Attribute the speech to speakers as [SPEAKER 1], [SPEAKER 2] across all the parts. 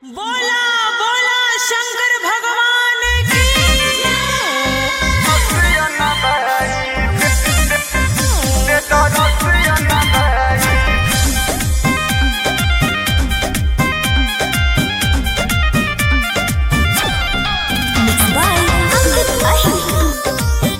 [SPEAKER 1] बोला बोला शंकर भगवान की
[SPEAKER 2] by Ankit Ahi.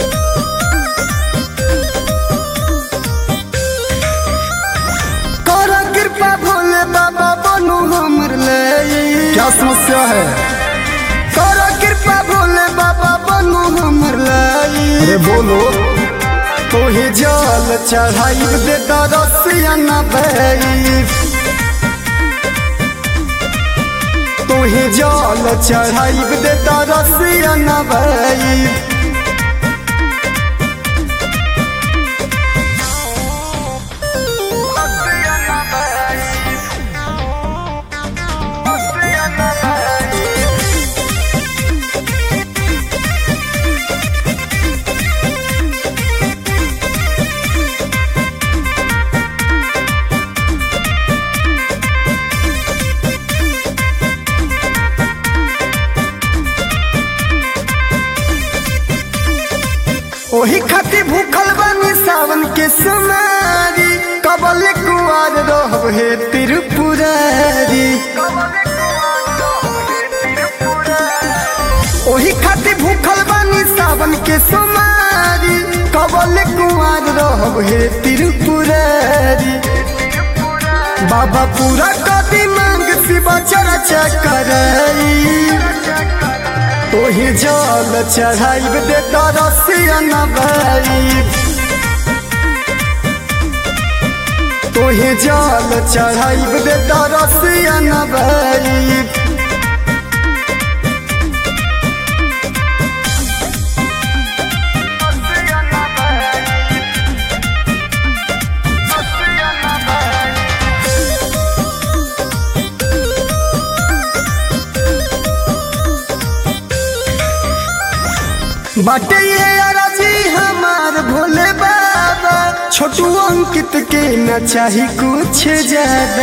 [SPEAKER 3] कर कृपा भोले बाबा बनू हमर ले
[SPEAKER 4] क्या समस्या है
[SPEAKER 3] कर कृपा भोले बाबा बनू हमर ले
[SPEAKER 4] अरे बोलो
[SPEAKER 3] तोहे जल चढ़ाई दे दरसिया न भई तोहे जल चढ़ाई दे दरसिया न भई ओही खातिर भूखल बानी सावन के समारी कबल कुआर रहब हे त्रिपुरारी ओही खातिर भूखल बानी सावन के समारी कबल कुआर रहब हे त्रिपुरारी बाबा पूरा कदी मांग शिवा चर्चा करई तोही जल चढ़ाइब दे तरसिया न भई तोही जल चढ़ाइब दे तरसिया न भई बाटे ये अराजी हमार भोले बाबा छोटू अंकित के न चाही कुछ ज्यादा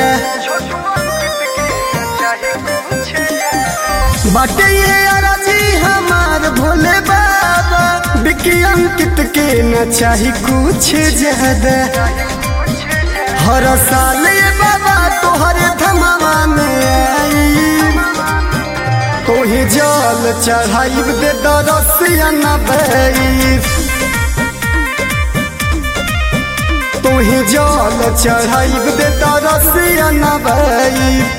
[SPEAKER 3] बाटे ये अराजी हमार भोले बाबा बिकी अंकित के न चाही कुछ ज्यादा हर साल ये बाबा तोहरे धमावा में आई तोही जल चढ़ाइब दे दरसिया न भई तोही जल चढ़ाइब दे दरसिया न भई